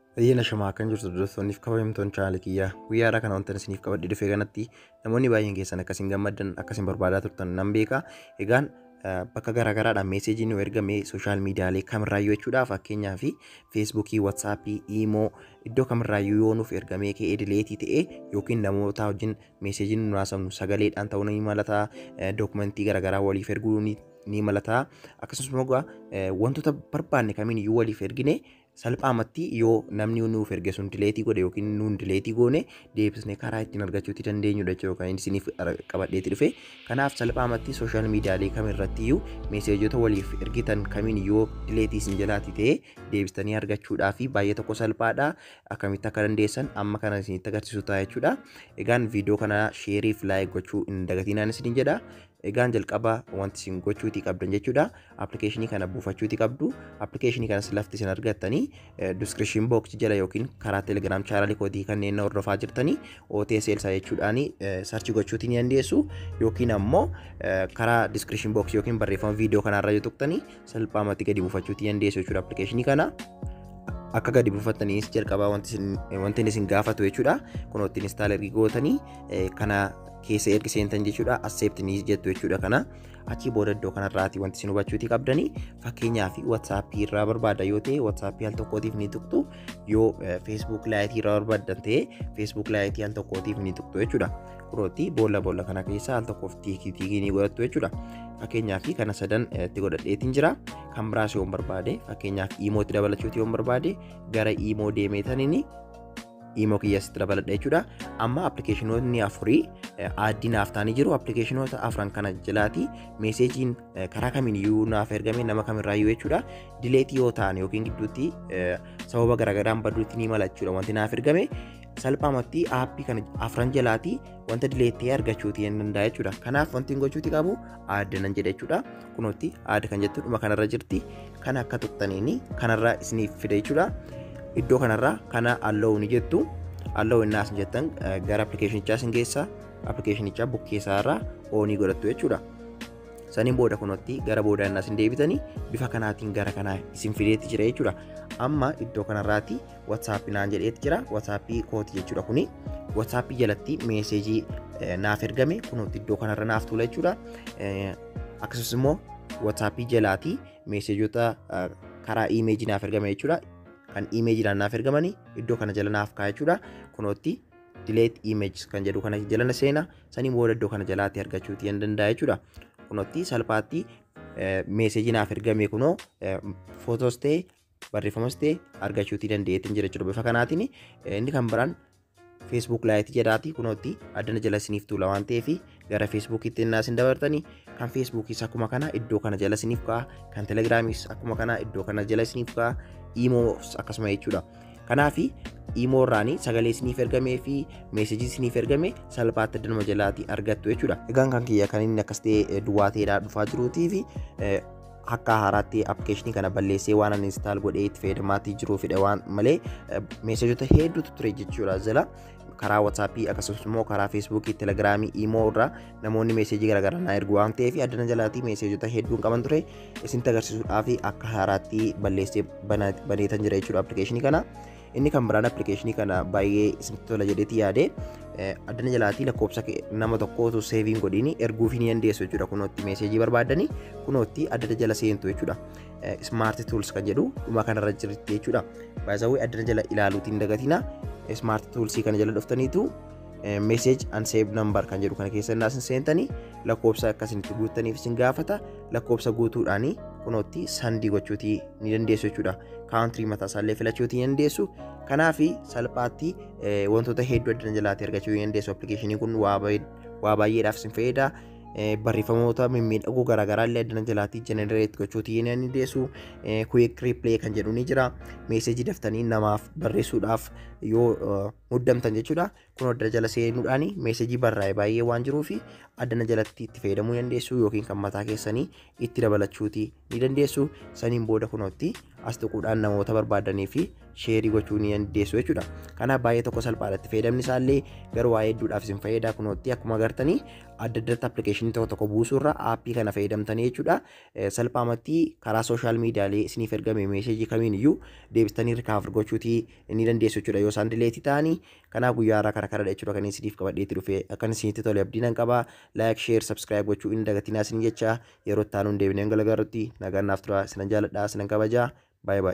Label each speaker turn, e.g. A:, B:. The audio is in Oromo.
A: Biyya shamaa kan jirtu dubartoonniif kabajamtoonni chaanaalii kiyyaa guyyaadhaa kana wantan isiniif qabadhee dhufe kanatti namoonni baay'een keessan akkasiin gammaddan akkasiin barbaadaa turtan nan beeka. Egaan bakka garaagaraadhaan meeseejiin nu ergame sooshaal miidiyaalee kamirraayyuu jechuudha fakkeenyaaf feesbuukii, watsaappii, iimoo iddoo kamirraayyuu yoo nuuf ergamee ka'ee dileetii ta'ee yookiin namoota wajjin meeseejiin nu haasofnu sagaleedhaan ta'uu ni malata dookumentii garaagaraa waliif erguu ni malata akkasumas wantoota barbaanne kamiin waliif ergine salphaamatti yoo namni nuuf erge sun dileetii godhe yookiin nuun dileetii goone deebisnee karaa ittiin argachuutti dandeenyudha jechuudha kan isiniif qabadheetti dhufe kanaaf salphaamatti sooshaal miidiyaalee kamirratti iyyuu meeseejota waliif ergitan kamiin yoo dileetii isin jalaati ta'e deebistanii argachuudhaa fi baay'ee tokko salphaadha akkamitti akka dandeessan amma kana isinitti agarsiisu ta'a jechuudha egaan viidiyoo kana sheeriif laayik gochuu hin dagatinaan isin jedha egaan jalqaba wanti isin gochuutii qabdan jechuudha appilikeeshinii kana buufachuutii qabdu appilikeeshinii kanas lafti isin argattanii diskiripshin booksii jala yookiin karaa teelegiraam chaanaalii kootii kanneen hordofaa jirtanii OTSL isaa jechuudhaan sarchi gochuutii ni dandeessu yookiin ammoo karaa diskiripshin booksii yookiin barreeffama viidiyoo kanarra yoo tuqxanii salphaamatti gadi buufachuutii dandeessu jechuudha appilikeeshinii kana. akka gadi buufattaniis jalqabaa wanti isin gaafatu jechuudha kun ittiin instaalerii gootanii kana keessa ergi seentan jechuudha asseeptiniis jettu jechuudha kana achii booda iddoo kanarraati wanti isin hubachuutii qabdanii fakkeenyaaf watsaappii irraa barbaada yoo ta'e watsaappii al tokkootiif ni tuqxu yoo feesbuuk laayitii irraa barbaadan ta'e feesbuuk laayitii al tokkootiif ni tuqxu jechuudha kunooti boolla boolla kana keessa al tokkoof tiikii tiikii ni godhattu jechuudha fakkeenyaaf kana sadan itti godhadheetiin jira kan biraas yoo barbaade fakkeenyaaf iimootti dabalachuuti yoo barbaade gara iimoo deemeetaniini iimoo kiyyasitti dabaladha jechuudha amma appilikeeshinoonni afurii aaddii naaf ta'anii jiru appilikeeshinoota afran kana jalaati meeseejiin karaa kamiin iyyuu naaf ergame nama kamirraayyuu jechuudha dileetii yoo ta'an yookiin gidduutti sababa garaagaraan badduutti ni mala jechuudha wanti naaf ergame salphaamatti aappii kana afran jalaati wanta dileettee argachuuti hin danda'a jechuudha kanaaf wanti hin gochuuti qabu aadda nan jedha jechuudha kunuutti aadda kan jettu dhuma kanarra jirti kan akka tuqxaniini kanarra isiniif fida jechuudha iddoo kanarraa kana alloo ni jettu alloo inni as jettan gara appilikeeshinichaa isin geessa appilikeeshinichaa bukkeessaarraa oonii godhattu jechuudha. Saniin booda kunuutti gara booda inni isin deebitanii bifa kanaatiin gara kanaa isin fideetti jira jechuudha. Amma iddoo kanarraati watsaappii naan jedheetti jira watsaappii kooti jechuudha kuni watsaappii jalatti meeseejii naaf ergame kunuutti iddoo kanarra naaf tuula jechuudha. Akkasumas immoo watsaappii jalaati meeseejota karaa iimeejii naaf ergame jechuudha. kan iimeejiidhaan naaf ergamanii iddoo kana jala naaf kaa'e jechuudha kunootti dileet iimeejis kan jedhu kana jala seena sanii booda iddoo kana jalaatti argachuuti hin danda'a jechuudha kunootti salphaatti meeseejii naaf ergame kunoo footoos ta'e barreeffamas ta'e argachuuti dandeettiin jira jechuudha bifa kanaatiin inni kan biraan feesbuuk laayitii jedhaati kunootti addana jala isiniif tuula waan ta'eef gara feesbuukiitti innaa isin dabartanii kan feesbuukiis akkuma kana iddoo kana jala isiniif ka'a kan telegiraamiis akkuma kana iddoo kana jala isiniif ka'a iimoos akkasuma jechuudha. Kanaaf iimoo irraanii sagalee isiniif ergamee fi meesejii isiniif ergame salphaatti adduma jalaatti argattu jechuudha. Egaan kan kiyya kan inni akkas ta'e duwwaa ta'eedhaa dhufaa jiruutii fi akka haaraatti appilikeeshinii kana balleessee waan ani instaal godhee itti fayyadamaatii jiruufidha waan malee meesejota hedduutu ture jechuudha jala karaa watsaappii akkasumas immoo karaa feesbuukii telegiraamii iimoo irraa namoonni meesejii garaagaraa naa ergu waan ta'eef addana jalaatii meesejota hedduun qaban ture isinitti agarsiisuudhaaf akka haaraatti balleessee baneetan jira jechuudha appilikeeshinii kana. Inni kan biraan appilikeeshinii kana baay'ee isinitti tola jedheeti yaade addana jalaatii lakkoofsa nama tokkootu seeviin godhiini erguufii ni dandeessu jechuudha kunootti meesejii barbaadanii kunootti addana jala seentu jechuudha. Smaart Tools kan jedhu dhuma kanarra jirti jechuudha. Baay'isawwee addana jala ilaaluutiin dagatina. Smaart Toolsii kana jala dhuftaniitu message and save number kan jedhu kana keessa innaa isin seentanii lakkoofsa akkasinitti guuttaniif isin gaafata lakkoofsa guutuudhaanii kunootti sandii gochuutii ni dandeessu jechuudha. Kaawuntirii mataa isaallee filachuutii ni dandeessu. Kanaaf salphaatti wantoota hedduu addana jalaatti argachuu ni dandeessu. Appilikeeshinii kun waa baay'eedhaaf isin fayyada. barreeffamoota mimmiidhagoo garaagaraa illee addana jalaatti jenereet gochuutii ni dandeessu. Kuwik riipilee kan jedhu ni jira. Meesejii daftanii namaaf barreessuudhaaf yoo muddamtan jechuudha. Kun addana jala seenuudhaan meesejii barraa'e baay'ee waan jiruuf addana jalatti itti fayyadamuu dandeessu yookiin kan mataa keessanii itti dabalachuutii ni dandeessu. Saniin booda kunootti as tuquudhaan namoota barbaadanii fi sheerii gochuu ni dandeessu jechuudha. Kanaaf baay'ee tokko salphaadhatti fayyadamni isaallee garuu waa hedduudhaaf isin fayyada kunootti akkuma agartanii adda addatti appilikeeshinii tokko tokko buusuurra aappii kana fayyadamtanii jechuudha. Salphaamatti karaa sooshaal miidiyaalee isiniif ergame meesheejii kamiin iyyuu deebistanii rikaavar gochuutii ni dandeessu jechuudha yoo isaan dileetii ta'anii kanaaf guyyaa har'a kana karadha jechuudha kan isiniif qabadheetti dhufe akkan isinitti tole abdii nan qaba laayik sheer sabskiraayib gochuu hin dagatinaa isin jecha yeroo itti aanuun deebineen galagarutti nagaan naaf tura sinan jaaladha sinan kabajaa baay'ee baay'ee.